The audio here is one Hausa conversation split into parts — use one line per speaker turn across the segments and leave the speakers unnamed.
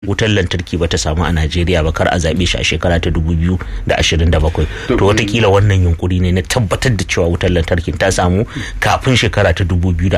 wutar lantarki ba ta samu a najeriya ba kar a zaɓe shi a shekara ta 2027 to watakila wannan yunkuri ne na tabbatar da cewa wutar lantarkin ta samu kafin shekara ta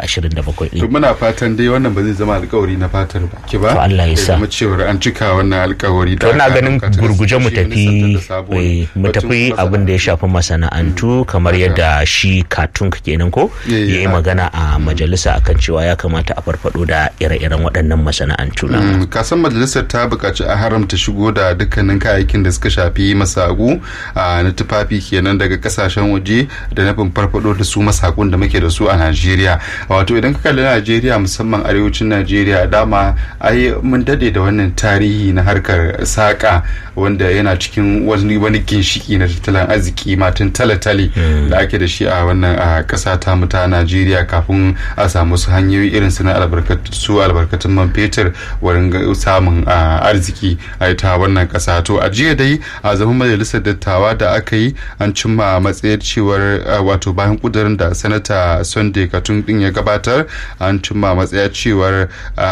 2027
to muna fatan dai wannan ba zai zama alkawari na fatar baki ba
To Allah ya sa.
zama cewar an cika wannan alkawari
to ina
aka
ganin
ɗauka ta
gurguje mu
kasance
tafi
wani santa da sabo ne.
eh, mu
Batun
tafi
kuma
abin da ya shafi masana'antu kamar yadda shi katun kenan ko
Eh,
ya yi
haka.
magana a majalisa akan cewa ya kamata a farfado da ire-iren waɗannan masana'antu na
Mm, kasan majalisar ta buƙaci a haramta shigo da dukkanin kayayyakin da suka shafi masagu a na tufafi kenan daga kasashen waje da nufin farfado da su masakun da muke da su a najeriya wato idan ka kalli najeriya musamman arewacin najeriya dama ai mun dade da wannan tarihi na harkar saƙa wanda yana cikin wani wani ginshiki na tattalin arziki matan talatale da ake da shi a wannan a ƙasa ta mu ta najeriya kafin a samu su hanyoyi irin su na albarkatu su albarkatun man fetur wurin ga- samun a, arziki a ta wannan ƙasa to a jiya dai a zaman majalisar dattawa da aka yi an cimma matsayar cewar a, wato bayan kudurin da sanata sunday katun din ya gabatar an cimma matsaya cewar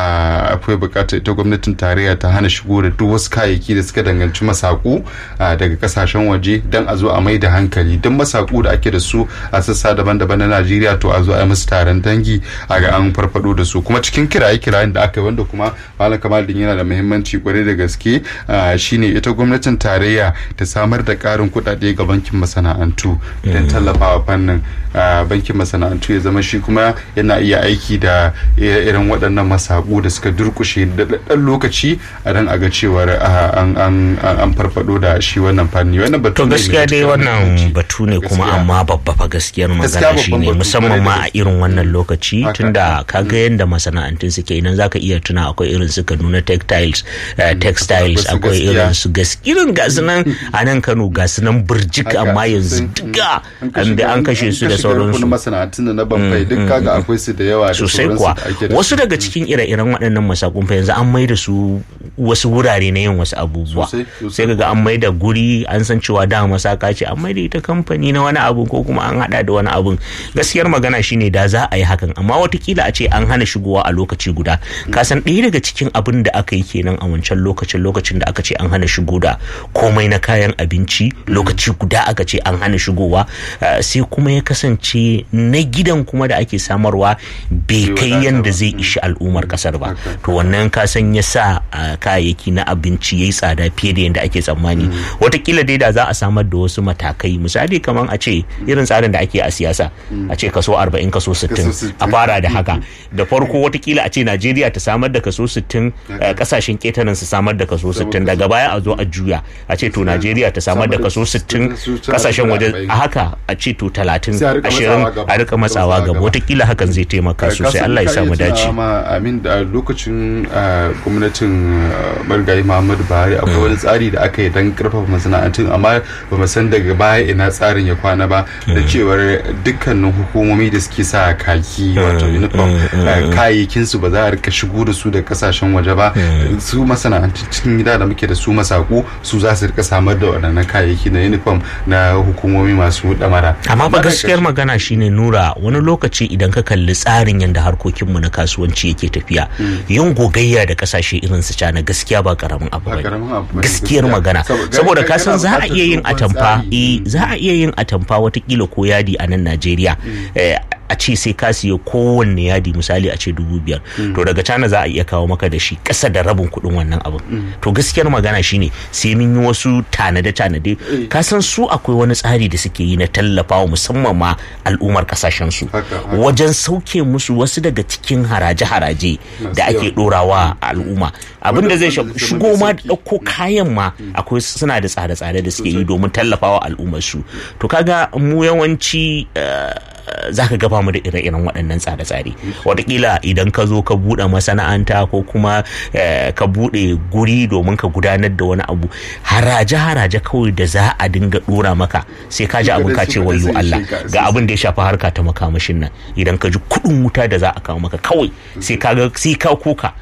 a, akwai bukatar ita gwamnatin tarayya ta hana shigo da duk wasu kayayyaki da suka danganci masaku a, daga kasashen waje don a zo a mai da hankali don masaku da ake da su a sassa daban-daban na najeriya to a zo a yi musu taron dangi a ga an farfado da su kuma cikin kiraye-kirayen da aka yi wanda kuma malam kamal din yana da muhimmanci kwarai da gaske a, shine ita gwamnatin tarayya ta samar da karin kuɗaɗe ga bankin masana'antu don tallafawa fannin a, bankin masana'antu ya zama shi kuma yana iya aiki da irin waɗannan masaku da suka durkushe da ɗan lokaci a dan a ga cewar a, an an an farfado da shi wannan fanni wannan batu
to
ne mai
gaskiya dai
matuƙar
wannan
muhimmanci.
batu ne kuma
Gaskiya.
amma babba fa gaskiyar
Gaskiya
magana
babban
shine
batu,
musamman
kwarai da
ma a
gaske.
irin wannan lokaci
Haka.
tunda kaga yadda masana'antun suke idan zaka iya tuna akwai irin su Kaduna textiles eh, textiles
Wasu
akwai
gaskiya.
irin su gas irin gasu nan a nan Kano gasu nan burjik
Haka,
amma yanzu
sosai.
duka
An ka
an
shiga-
an kashe su
ka
da
shiga rukunin
sauransu
masana'antun da na bambai duk kaga akwai su da yawa da
sosai
sauransu
kuwa
da ake da
wasu
su.
daga cikin ire-iren waɗannan masakun fa yanzu an mai da su wasu wurare na yin wasu abubuwa
Sosai, sosai.
sai kaga an mai da guri an san cewa da masaka ce an mai da ita kamfani na wani abu ko kuma an hada da wani abun gaskiyar magana shine da za a yi hakan amma watakila a ce an hana shigowa a lokaci guda ka san ɗaya daga cikin abin da aka yi kenan a wancan lokacin lokacin da aka ce an hana shigo da komai na kayan abinci lokaci guda aka ce an hana shigowa eh, sai kuma ya kasance na gidan kuma da ake samarwa bai
Bai
kai
wadata
yanda
ba.
zai ishi al'ummar kasar ba
Haka.
to wannan ka san ya sa ah, kayayyaki na abinci yayi tsada fiye da yadda ake tsammani watakila dai da za a samar da wasu matakai misali kamar a ce irin tsarin da ake a siyasa a ce kaso 40 kaso 60
60.
a fara da haka da farko watakila a ce Najeriya ta samar da kaso 60 eh, kasashen ketaren su samar da kaso 60 daga baya a zo a juya a ce to Najeriya ta samar da kaso 60 kasashen waje a haka a ce to 30
Sai a rika
20
matsawa gaba.
a rika matsawa
Matsawa
gaba
gaba.
watakila hakan zai taimaka sosai Allah ya samu dace
ma amin da lokacin ah, gwamnatin ah, marigayi muhammadu buhari akwai wani tsari da aka yi don karfafa masana'antun amma ba mu san daga baya ina tsarin ya kwana ba da cewar dukkanin hukumomi da suke sa kaki wato uniform ah, kayayyakin su ba za a rika shigo da su da kasashen waje ba su masana'antun cikin gida da muke da su masaku su za su rika samar da waɗannan kayayyaki na uniform na hukumomi masu damara
amma ba
daga
gaskiyar magana shine nura wani lokaci idan ka kalli tsarin yadda harkokinmu na kasuwanci yake tafiya yin gogayya da kasashe irin su cana gaskiya ba karamin abu
Ba
bane
karamin abu bane,
gaskiyar
gaskiya.
magana
Saboda-
saboda
ga-
ka san
kana
za a
buƙatar
iya yin
dogon
atamfa
tsari.
eh za a iya yin atamfa watakila ko yadi a nan Najeriya eh, a ce sai ka siya kowanne yadi misali a ce dubu biyar to daga cana za a iya kawo maka da shi ƙasa da rabin kuɗin wannan abin to gaskiyar magana shine sai mun yi wasu tanade-tanade ka san su akwai wani tsari da suke yi na tallafawa musamman ma al'ummar kasashen su
Haka, haka.
wajen sauke musu wasu daga cikin haraje-haraje da
Masu
ake
yawa.
ɗorawa a al'umma abin da zai
wanda
shafi
zai
shigo
zama
ma
da
da ɗauko kayan ma akwai suna da tsare-tsare da suke yi domin tallafawa al'ummar su to kaga mu yawanci eh, za ka gaba mu da ire-iren waɗannan tsare-tsare watakila idan ka zo ka buɗe masana'anta ko kuma eh, ka buɗe guri domin ka gudanar da wani abu haraje-haraje kawai da za a dinga ɗora maka sai ka ji
Su
abin ka
kadai-
ce
su kadai
wayo
sun
Allah
ishe ka,
ga abin da ya shafi harka ta makamashin nan idan ka ji kuɗin wuta da za a kawo maka kawai sai ka ga sai ka kuka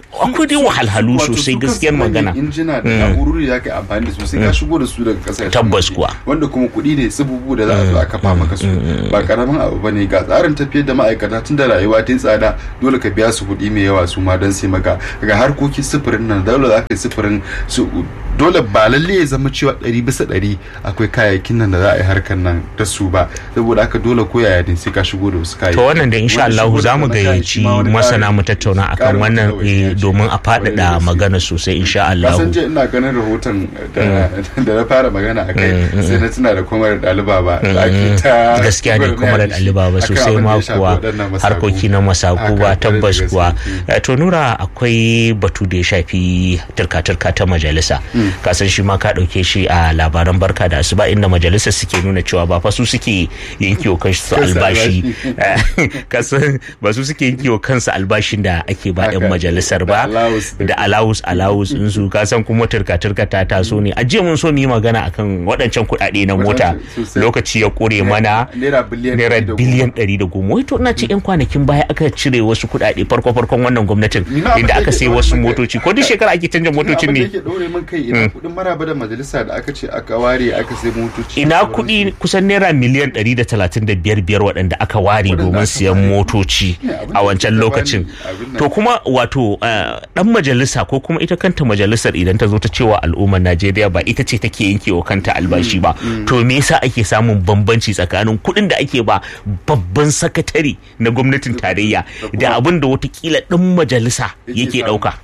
akwai dai wahalhalu
Wato su
sosai
kansu
gaskiyar
manyan
magana
injina da na'urori da aka amfani da su sai ka shigo da su daga kasashen
Tabbas
waje.
kuwa.
wanda kuma kuɗi ne tsibubu da za a zo a kafa maka su ba karamin abu bane ga tsarin tafiyar da ma'aikata tun da rayuwa ta yi tsada dole ka biya su kuɗi mai yawa su ma don sai maka ga harkokin sufurin nan dole za ka yi sufurin su dole ba lalle ya zama cewa ɗari bisa ɗari akwai kayayyakin nan da za a yi harkar nan da su ba saboda haka dole ko yaya ne sai ka shigo da wasu kayayyaki
to wannan da insha
Wanda
Allah
shigo da
za mu
wannan
gayyaci
kayayyaki ma wani
masana
ƙarin-
mu tattauna akan
ƙarin
wannan
ɗawainiya
eh,
ce.
domin a
Kwarai da
faɗaɗa
gaske.
magana sosai insha Allah
kasan je ina ganin rahoton da da na fara magana a kai sai na tuna da kuma da ɗaliba ba da ake ta
gaskiya ne kuma da ɗaliba ba sosai ma kuwa harkoki na masaku ba tabbas kuwa Eh, to nura akwai batu da ya shafi turka-turka ta majalisa kasan shi ma ka ɗauke shi a labaran barka da asuba inda majalisar suke nuna cewa ba fa su suke yankewa kansu
Kansu
albashi
albashi.
kasan ba su suke yankewa kansu albashin da ake ba 'yan
Haka.
majalisar
Da
ba
allowance da-
da alawus alawus in su kasan kuma turka-turka ta taso ne a jiya mun so mu yi magana akan waɗancan kuɗaɗe na mota
Sosai.
lokaci ya ƙure mana
naira biliyan
naira
ɗari da
biliyan ɗari da goma wai to ina ce yan kwanakin baya aka cire wasu kuɗaɗe farko farkon wannan gwamnatin
Ni na abin
inda
da
aka
yake
sai
ɗaure
wasu
min kai.
motoci ko duk shekara ake canja motocin
abin da
ne
yake ɗaure min kai ina kuɗin maraba da majalisa da aka ce aka ware aka sai motoci
ina
da sauransu.
kuɗi kusan naira miliyan ɗari da talatin da biyar biyar waɗanda aka ware
Waɗanda
domin
aka
siyan
ware.
motoci
Ne, abin
a
da
wancan
suka
lokacin
bani, abin nan.
to kuma wato eh, ɗan majalisa ko kuma ita kanta majalisar idan ta zo ta cewa al'ummar najeriya ba ita ce take yankewa kanta albashi ba to me yasa ake samun bambanci tsakanin kuɗin da ake ba babban sakatare na gwamnatin tarayya da abin da watakila ɗan majalisa
Yake
yake
samu.
ɗauka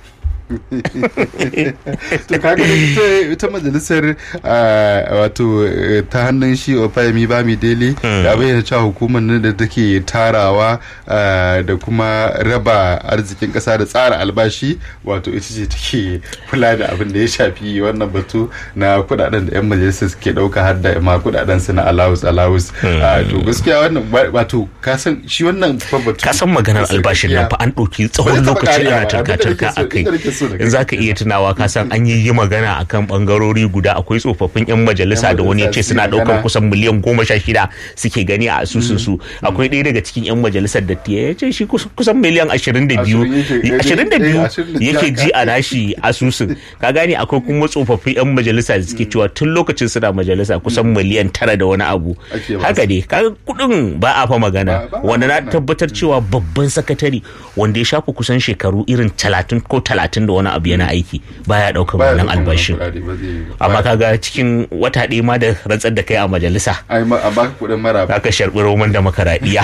to kaga ita, ita majalisar ah, wato eh, ta hannun shi Opayemi Bami Dele da bayyana cewa hukumar nan da take tarawa ah, da kuma raba arzikin kasa da tsara albashi wato ita ce take kula da abin da ya shafi wannan batu na kudaden da yan majalisar suke dauka har da ma kudaden su na allowance allowance Ah, to gaskiya wannan ba- wato ka san shi wannan fa batu
ka san maganar albashin nan fa an ɗauki tsawon
taɓa
lokaci
ƙarewa
ana
ba. Abin da
turka-turka
nake so-
a kai
abin da nake so da
in za ka iya tunawa ka san an yi yi magana akan bangarori guda akwai tsofaffin 'yan majalisa
Yan
da wani ya ce
majalisa
suna
suke
ɗaukar
magana.
kusan miliyan goma sha shida suke gani a asusun su akwai ɗaya daga cikin 'yan majalisar da ya ce shi kus- kusan miliyan ashirin da biyu
Ashirin yake-
ashirin da biyu
eh, ashirin da biyu
yake
haka.
ji a nashi asusun ka gane akwai kuma tsofaffin 'yan majalisa da suke cewa tun lokacin suna majalisa kusan miliyan tara da wani abu
Ake ba
haka
su.
dai kaga kuɗin ba a fa magana
Ba- ba a
wanda na
magana.
tabbatar cewa babban sakatare wanda ya shafa kusan shekaru irin talatin ko talatin da wani abu yana aiki baya ɗaukar
Baya
wannan
ɗaukan
albashin
kuɗaɗe, ba zai yi ba.
amma kaga cikin wata ɗaya ma da rantsar da kai a majalisa
ai ma a baka kuɗin maraba
aka sharɓi roman da makaraɗiya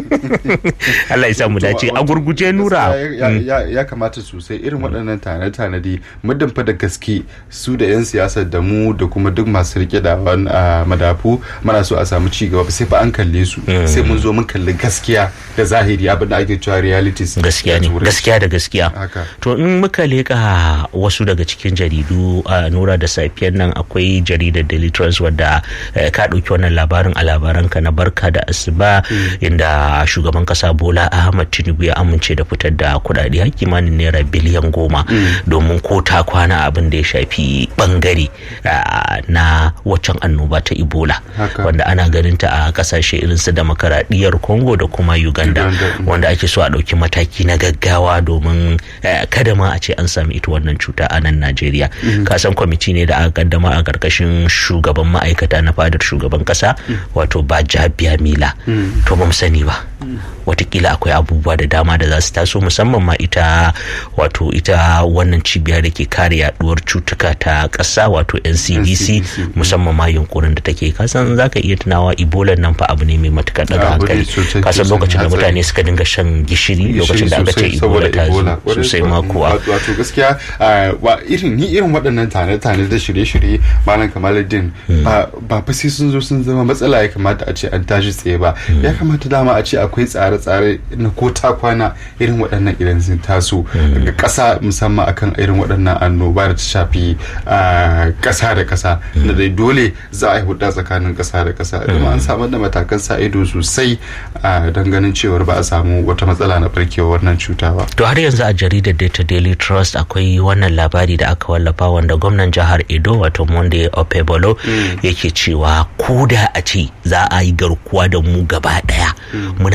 Allah ya sa mu dace a gurguje nura
ya, ya, ya kamata sosai irin waɗannan tane-tanadi muddin fa da gaske su da 'yan siyasar da mu da kuma duk masu rike da wani a madafu mana so a samu ci gaba sai fa an kalle su sai mun zo mun kalli gaskiya da zahiri abin da ake cewa realities
gaskiya ne
da turanci.
gaskiya da gaskiya
Haka.
to in muka leka wasu daga cikin jaridu a nura da safiyar nan akwai jaridar daily trust wadda eh, ka ɗauki wannan labarin a labaranka na barka da asuba inda shugaban kasa bola ahmad tinubu ya amince da fitar da kuɗaɗe har kimanin naira biliyan goma domin ko ta kwana abin da ya shafi bangare ah, na waccan annoba ta ebola
Haka.
wanda ana ganin ta a kasashe irin su demokaradiyyar congo da kuma uganda
Uganda, mm.
wanda ake so a ɗauki mataki na gaggawa domin eh, kada ma a ce an sami ita wannan cuta a nan Najeriya. Kasan kwamiti ne da aka kaddama a ƙarƙashin shugaban ma'aikata na fadar shugaban ƙasa wato Bajabiya Mila. To ba mu sani ba. Watakila akwai abubuwa da dama da za su taso musamman ma ita wato ita wannan cibiya da ke kare yaduwar cutuka ta ƙasa wato NCDC
NCDC,
musamman ma yunkurin da take kasan za ka iya tunawa Ebola nan fa abu ne mai matukar daga
Abu ne
hankali
sosai,
kasan
sosai,
lokacin da
hatsari.
mutane suka dinga shan gishiri lokacin da aka ce
sosai
ebola ta zo
Kwarai
sosai
kuwa.
ma kuwa
Wato- wato gaskiya ah, wa irin ni irin waɗannan tane-tane da shirye-shirye malam kamaluddin ba ba fa sai sun zo sun zama matsala ya kamata a ce an tashi tsaye ba ya kamata dama a ce akwai tsare-tsare na ko ta kwana irin waɗannan idan sun taso ga ƙasa musamman akan irin waɗannan annoba da ta shafi ah, ƙasa da ƙasa da dai dole za a yi hudda tsakanin ƙasa da ƙasa kuma an samar da matakan sa ido sosai ah, don ganin cewar ba a samu wata matsala na barkewar wannan cuta ba
to har yanzu a jaridar data daily trust akwai wannan labari da aka wallafa wanda gwamnan jihar edo wato monday opebolo yake cewa ko da a ce za a yi garkuwa da mu gaba daya muna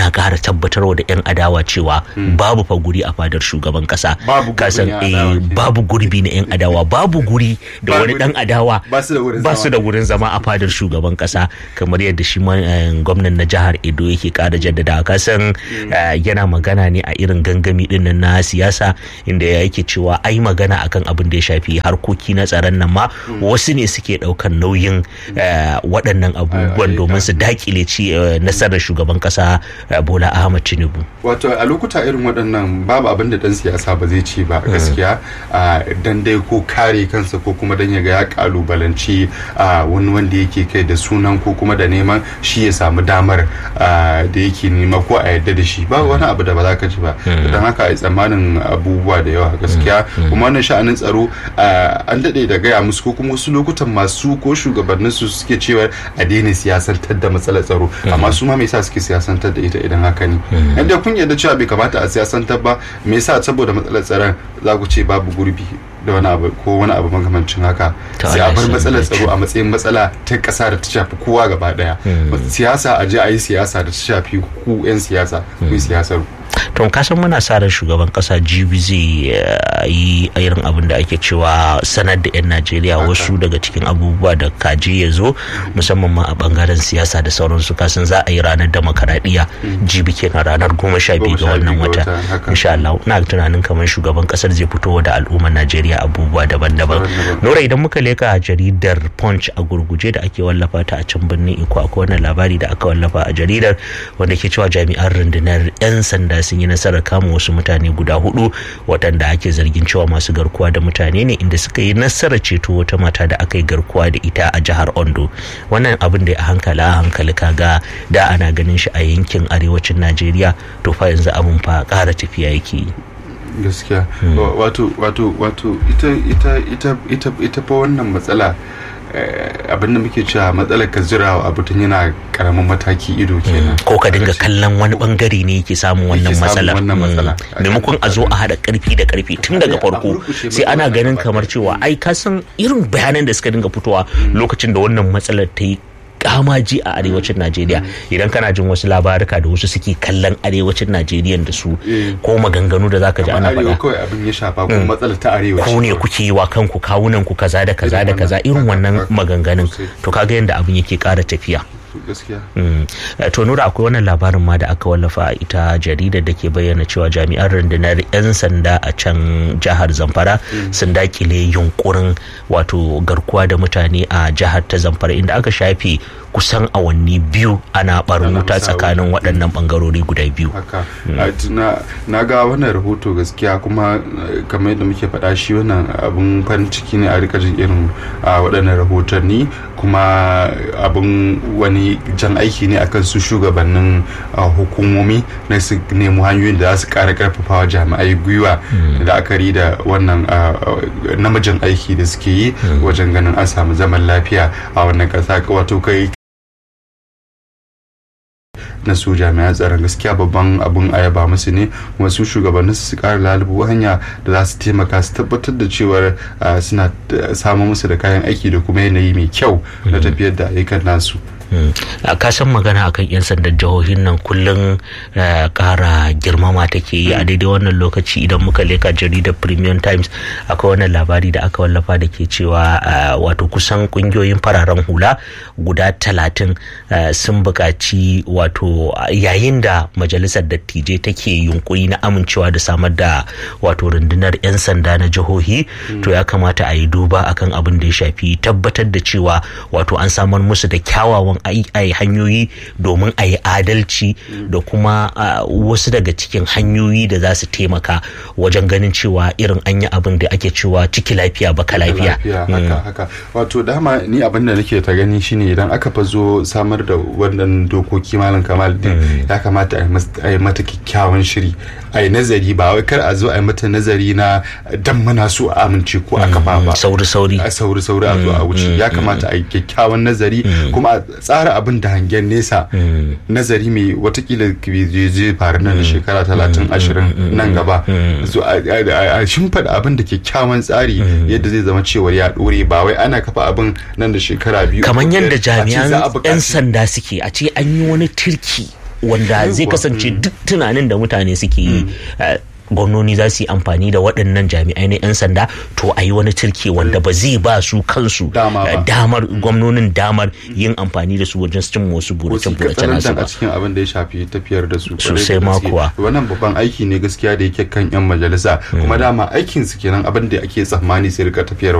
yana ƙara tabbatarwa da 'yan adawa cewa babu fa guri a fadar shugaban kasa
Babu gurbin
kasan
'yan
eh,
adawa ke.
babu gurbi na 'yan adawa babu guri da
Babu
wani dan adawa
ba su da wurin
ba su
zama.
da wurin zama a fadar shugaban kasa kamar yadda shi ma, eh, gwamnan na jihar edo yake kara jaddada kasan eh, yana magana ne a irin gangami din nan na siyasa inda yake cewa ai magana akan abin da ya shafi harkoki na tsaron nan ma wasu ne suke daukan nauyin eh, waɗannan abubuwan
ai,
domin su dakile ci eh, nasarar shugaban kasa eh, bola ahmad tinubu
wato a lokuta irin waɗannan babu abin da ɗan siyasa ba zai ce ba gaskiya a, dan dai ko kare kansa ko kuma dan ya ga ya kalubalanci a, wani wanda yake kai da sunan ko kuma da neman shi ya samu damar a, da yake nema ko a yadda da shi ba wani abu da ba za ka ji ba don haka a tsammanin abubuwa da yawa gaskiya kuma wannan sha'anin tsaro a, an daɗe da gaya musu ko kuma wasu lokutan masu ko shugabanninsu suke cewa a daina siyasantar da matsalar tsaro amma su ma me yasa suke siyasantar da ita idan haka ne yadda kun yarda cewa bai kamata a siyasantar ba me yasa saboda matsalar tsaron za ku ce babu gurbi da wani abu ko wani abu makamancin haka
To
sai a
Allah
bar
ya
matsalar
sa
tsaro a matsayin matsala ta kasa da ta shafi kowa gaba daya siyasa a je a yi siyasa da ta shafi ku 'yan siyasa ku yi siyasar ku
to kasan muna sa ran shugaban kasa jibi zai eh, yi irin abin da ake cewa sanar da 'yan najeriya wasu daga cikin abubuwa da kaji ya zo musamman ma a bangaren siyasa da sauransu kasan za a yi ranar demokaradiyya jibi kenan ranar goma sha biyu ga
Goma sha
wannan
biyu ga
wata
wata, haka.
insha Allah ina tunanin kamar shugaban kasar zai fito da al'ummar najeriya abubuwa daban-daban
Daban-daban.
nora idan muka leka jaridar punch a gurguje da ake wallafa ta a can birnin iko akwai wannan labari da aka wallafa a jaridar wanda ke cewa jami'an rundunar 'yan sanda sun yi nasarar kama wasu mutane guda hudu waɗanda ake zargin cewa masu garkuwa da mutane ne inda suka yi nasarar ceto wata mata da aka yi garkuwa da ita a jihar ondo wannan abin da a hankali a hankali kaga da ana ganin shi a yankin arewacin najeriya to fa yanzu abin fa ƙara tafiya yake yi
gaskiya Wa- wato wato wato ita ita ita ita ita fa wannan matsala eh, abinda muke cewa matsalar ka zira wa abu tun yana karamin mataki ido kenan
ko ka dinga
Kaga ce-
kallon wani bangare ne yake samun wannan
Yake samun
matsalar
wannan
Mm.
matsala.
maimakon a zo a haɗa karfi da karfi tun daga
A
farko
murkushe
sai ana
matsalar
ganin
gaba
kamar
ɗaya.
cewa ai ka san irin bayanan da suka dinga fitowa lokacin da wannan matsalar ta yi kamaji a arewacin najeriya idan kana jin wasu labaruka da wasu suke kallon arewacin najeriya da su
Eh.
ko maganganu da zaka ji
Kamar
ana
arewa
faɗa
kawai abin ya shafa kuma matsalar ta arewa
ku
ce
ne
kawai.
kuke yi wa kanku kawunan ku kaza da kaza da
Irin
kaza
wannan.
irin wannan
Haka,
maganganun
sosai.
to kaga yadda abin yake ƙara tafiya
gaskiya
Mm. Eh, to nura akwai wannan labarin ma da aka wallafa a ita jaridar da ke bayyana cewa jami'an rundunar 'yan sanda a can jihar zamfara sun dakile yunkurin wato garkuwa da mutane a jihar ta zamfara inda aka shafe kusan awanni biyu ana barin
Ana
wuta
musawa.
tsakanin waɗannan bangarori guda biyu
haka A t- na na ga wannan rahoto gaskiya kuma eh, kamar yadda muke faɗa shi wannan abun farin ciki ne a rika jin irin a waɗannan rahotanni kuma abun wani jan aiki ne akan su shugabannin ah, hukumomi na su nemo hanyoyin da za su ƙara ƙarfafawa jami'ai gwiwa da la'akari da wannan ah, ah, namijin aiki da suke yi wajen ganin an samu zaman lafiya a wannan ƙasa wato kai na su jami'an tsaron gaskiya babban abun ayaba musu ne kuma su shugabannin su kara lalubu hanya da za su taimaka su tabbatar da cewar ah, suna ah, samun musu da kayan aiki da kuma yanayi mai kyau na tafiyar da ayyukan nasu
a kasan magana akan 'yan sandan jihohin nan kullum eh, kara girmama take yi a daidai wannan lokaci idan muka leka jaridar premium times akwai wannan labari da aka wallafa da ke cewa eh, wato kusan kungiyoyin fararen hula guda talatin eh, sun buƙaci wato yayin da majalisar dattijai take yunkuri na amincewa da samar da wato rundunar 'yan sanda na jihohi to ya kamata a yi duba akan abin da ya shafi tabbatar da cewa wato an samar musu da kyawawan ai- ai hanyoyi domin a yi adalci da kuma ah, wasu daga cikin hanyoyi da za su taimaka wajen ganin cewa irin an yi abin da ake cewa ciki lafiya baka lafiya
haka haka wato dama ni abin da nake ta gani shine idan aka fa zo samar da wannan dokoki malam kamal din ya kamata a yi mas- a yi mata kyakkyawan shiri a yi nazari ba wai kar a zo a yi mata nazari na dan muna so a amince ko a kafa ba
sauri sauri
a sauri sauri a zo a wuce ya kamata a yi kyakkyawan nazari kuma a tsara abin da hangen nesa nazari mai watakila zai zai faru nan da shekara talatin ashirin nan gaba so a a- a shimfiɗa abin da kyakkyawan tsari yadda zai zama cewa ya ɗore ba wai ana kafa abin nan da shekara biyu
kamar
uku,
yadda
biyar, a ce za a
jami'an 'yan
buƙaci-
sanda suke a ce an yi wani turki wanda zai kasance duk tunanin da mutane suke yi gwamnoni za su yi amfani da waɗannan jami'ai na 'yan sanda to a yi wani turke wanda ba zai ba su kansu damar gwamnonin damar yin amfani da su wajen cin wasu burace-burace nasu
a cikin abin da ya shafi tafiyar da su
sosai ma kuwa
wannan babban aiki ne gaskiya da yake kan 'yan majalisa kuma dama aikin su kenan abin da ake tsammani sai rika tafiyarwa